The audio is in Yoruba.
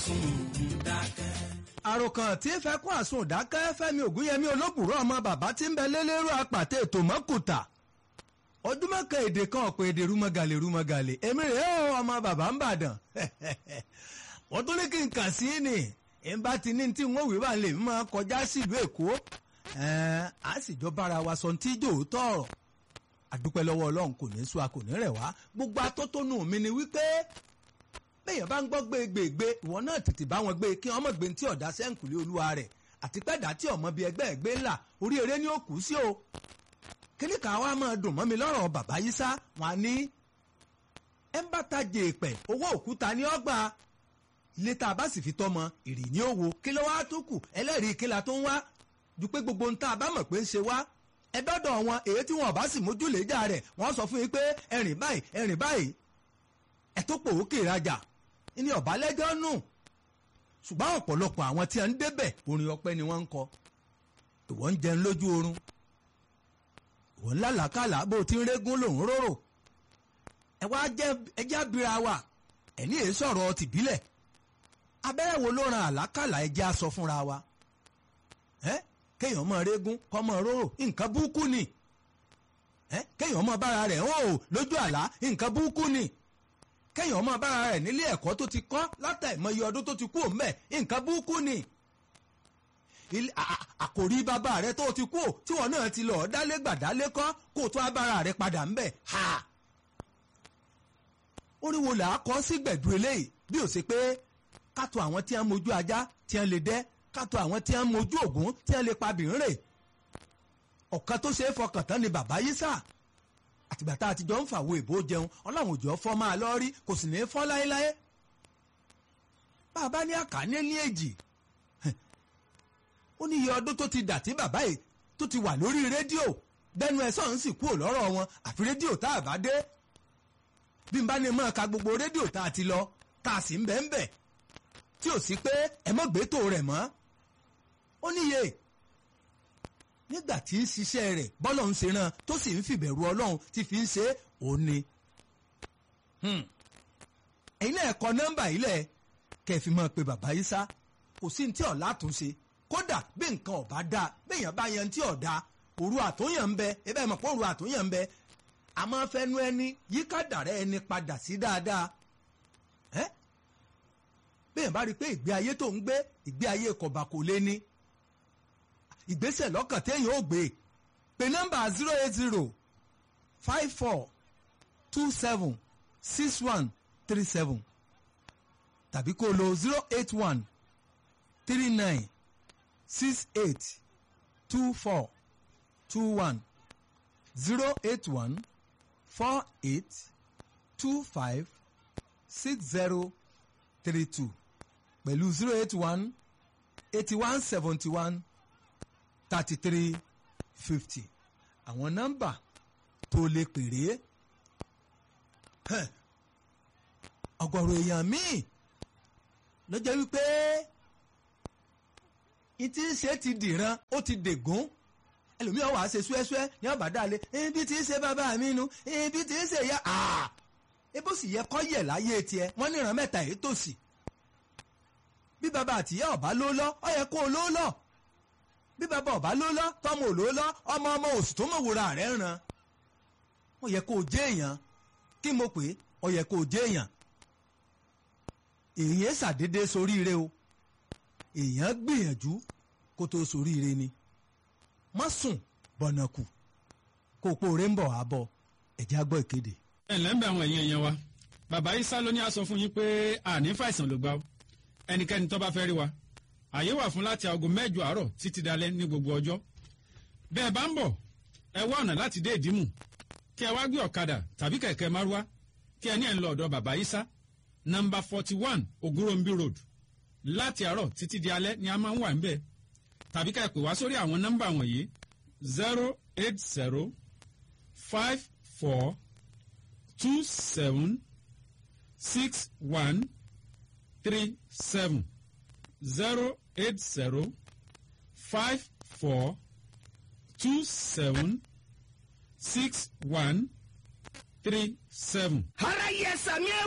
àròkàn tí ń fẹ́ kó àsun ìdákẹ́ fẹ́mi ògúnyẹmí olóbùrọ̀ ọmọ bàbá tí ń bẹ lélẹ́rú apàtẹ ètò mọ́kùtà ojúmọ́ kan èdè kan ọ̀pọ̀ èdè rúmọ̀gàlè rúmọ̀gàlè èmi rèé o ọmọ bàbá ń bàdàn wọ́n tún ní kí n kàn sí ni ń bá ti ní tí wọ́n wí wà lè máa kọjá sílùú èkó a sì jọ bára wa sọ tí jò ó tọ̀rọ̀ àdúpẹ́ lọ́wọ́ ọlọ́run kò ní sú a kò ní rẹ̀ wá gbogbo atótónu mi ni wípé bẹ́ẹ̀yàn bá ń gbọ́ gbégbégbé ìwọ náà tètè bá wọn gbé kí ọmọ gbé tí ọ̀dà sẹ́ǹkùlé olúwa rẹ̀ àti pẹ́ẹ́dá tí ọmọ bíi ẹgbẹ́ ẹgbẹ́ ńlá orí eré ní òkú sí o kíní kan wá máa dùn mọ́ mi lọ́rọ̀ bàbá yìí sá wọn á ní ẹ ń bá ta jèèpẹ̀ owó òkúta ní ọgbà ilé tá a bá sì fi tọ́mọ ìrì ní òwò kí ló wá tó kù ẹlẹ́rìí kí la tó ń wá ju pé gbogbo ń tá a bá mọ̀ pé ń ṣe wá ẹ dọ́dọ̀ wọn èyí tí wọn ò bá sì mójúlẹ̀jà rẹ̀ wọ́n sọ fún yín pé ẹ̀rìn báyìí ẹ̀rìn báyìí ẹ tó pò ó kè rajà ní ọ̀bálẹ́jọ́ nù ṣùgbọ́n ọ̀pọ̀lọpọ̀ àwọn tí a ń débẹ̀ orin ọpẹ́ ni wọ́n ń kọ ìwọ ń jẹun lójú oorun ìwọ ń lálàkàlà bó ti ń régún lòún róró ẹ wá jẹ ẹjẹ abira wa ẹni èé sọ̀rọ̀ tìbílẹ̀ abẹ́rẹ́ wo ló ran àlákàlà ẹjẹ́ aṣọ fúnra wa ẹ kéèyàn mọ régún kọ́ mọ róró nǹkan búkú ni ẹ kéèyàn mọ bára rẹ̀ hàn ó lójú àlá nǹkan búkú ni kéèyàn ọmọ bára rẹ̀ nílé ẹ̀kọ́ tó ti kọ́ látàìmọye ọdún tó ti kú òun bẹ̀ nǹkan búkú ni àkòrí bàbá rẹ̀ tó ti kú tí wọn náà ti lọ dálé gbàdálé kọ́ kó tó abára rẹ̀ padà ń bẹ̀ ha. oríwo là á kọ́ sí gbẹ̀dú eléyìí bí ó ṣe pé kátó àwọn tí wọ́n mojú ajá tí wọ́n lè dẹ́ kátó àwọn tí wọ́n mojú ògún tí wọ́n lè pa bìnrin ọ̀kan tó ṣe é fọkàn tán ni bàbá yìí sáà àtìgbà tá a ti jọ ń fàwo ìbò jẹun ọlọ́run òjò fọ́ máa lọ rí kò sì ní í fọ́ láéláé. bàbá ní àkàní ní èjì ó ní iye ọdún tó ti dà tí bàbá yìí tó ti wà lórí rédíò bẹ́nu ẹ̀ sọ̀rọ̀ ń sì kúrò lọ́rọ̀ wọn àfi rédíò tá a bá dé. bí n bá ní mọ́ ka gbogbo rédíò tá a ti lọ tá a sì ń bẹ́ ń bẹ̀ tí ò sí pé ẹ mọ́ gbé tó rẹ̀ mọ́. ó níye nígbà tí ń ṣiṣẹ́ rẹ̀ bọ́lọ̀ ń ṣe ràn tó sì ń fìbẹ̀rù ọlọ́run tí fi ń ṣe òun ni. ẹ̀yin náà kọ nọ́mbà yìí lẹ̀ kẹ́ ẹ fi máa pe bàbá yìí sá kò sí ní tí ọ̀la tún ṣe kódà bí nǹkan ọ̀bá dáa béèyàn bá yan tí ọ̀dà òru àtúnyàn ń bẹ ebe ẹ̀ mọ̀ pé òru àtúnyàn ń bẹ àmọ́ fẹnu ẹni yíká dàrẹ́ ẹni padà sí dáadáa. béèyàn bá rí i pé ìgbé ayé tó ń gbé ìgbé ayé kọ̀bà kò lé ní ìgbésẹ̀ lọ́kàn téèyàn ó gbé pé nọ́mbà zero eight zero five four two seven six one three seven tàbí kó lo zero eight one three nine six eight two four two one zero eight one four eight two five six zero three two pẹ̀lú zero eight one eighty one seventy one thirty three fifty àwọn nọ́mbà tó lè pèrè ọ̀gọ̀rọ̀ èèyàn míì ló jẹ́ wípé ìtí ń ṣe ti dìran ó ti dègún ẹlòmíràn wàá ṣe ṣúẹ́ṣúẹ́ ní ọ̀bàdàlẹ̀ ibi tí ń ṣe bàbá mi nu ibi tí ń ṣe ya ebó sì yẹ kọ́ yẹ̀ láyé tiẹ̀ wọ́n níran mẹ́ta èyí tòsí bí bàbá àtìyá ọ̀bá ló lọ ọ yẹ kó o ló lọ bí bàbá ọba ló lọ tọmọ òló lọ ọmọ ọmọ oṣù tó mọ wòra rẹ ràn ó yẹ kó o jẹ èèyàn kí mo pè é ó yẹ kó o jẹ èèyàn èèyàn ṣàdédé soríire o èèyàn gbìyànjú kó tó soríire ni má sùn bọ̀nà kù kó o pòóré ń bọ̀ wá bọ̀ ẹ̀já gbọ́ ìkéde. ẹ ǹlẹ́ ń bẹ àwọn èèyàn èèyàn wa bàbá Ìsá ló ní a sọ fún yín pé àní fàìsàn ló gbà ó ẹnikẹ́ni tó bá fẹ́ rí wa àyè wà fún láti aago mẹ́jọ àárọ̀ títí dalẹ́ ní gbogbo ọjọ́ bẹ́ẹ̀ bá ń bọ̀ ẹ wá ọ̀nà láti dé ìdímù kí ẹ wá gbé ọ̀kadà tàbí kẹ̀kẹ́ márúwá kí ẹ ní ẹ̀ ń lọ ọ̀dọ̀ bàbá Ìsá nọ́mbà forty one Ogurombi road láti àárọ̀ títí di alẹ́ ni a máa ń wà níbẹ̀ tàbí ká ẹ pè wá sórí àwọn nọ́mbà wọ̀nyí zero eight zero five four two seven six one three seven zero eight zero five four two seven six one three seven. ara yẹ sàmì ẹ